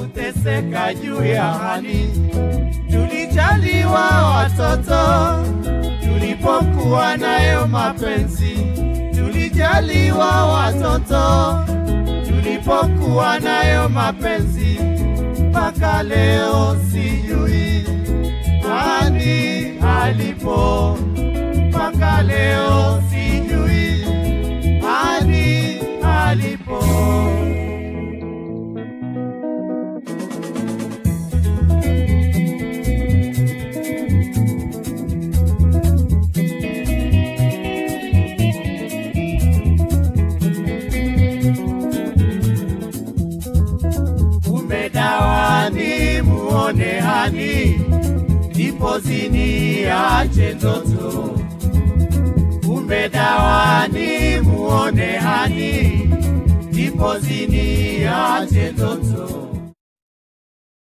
kuteseka juu ya hani. Tulijaliwa watoto tulipokuwa nayo mapenzi, tulijaliwa watoto tulipokuwa nayo mapenzi, mpaka leo sijui hani alipo, mpaka leo sijui hani alipo. umedawani muone hani ndipo zini ache ndoto umedawani muone hani ndipo zini ache ndoto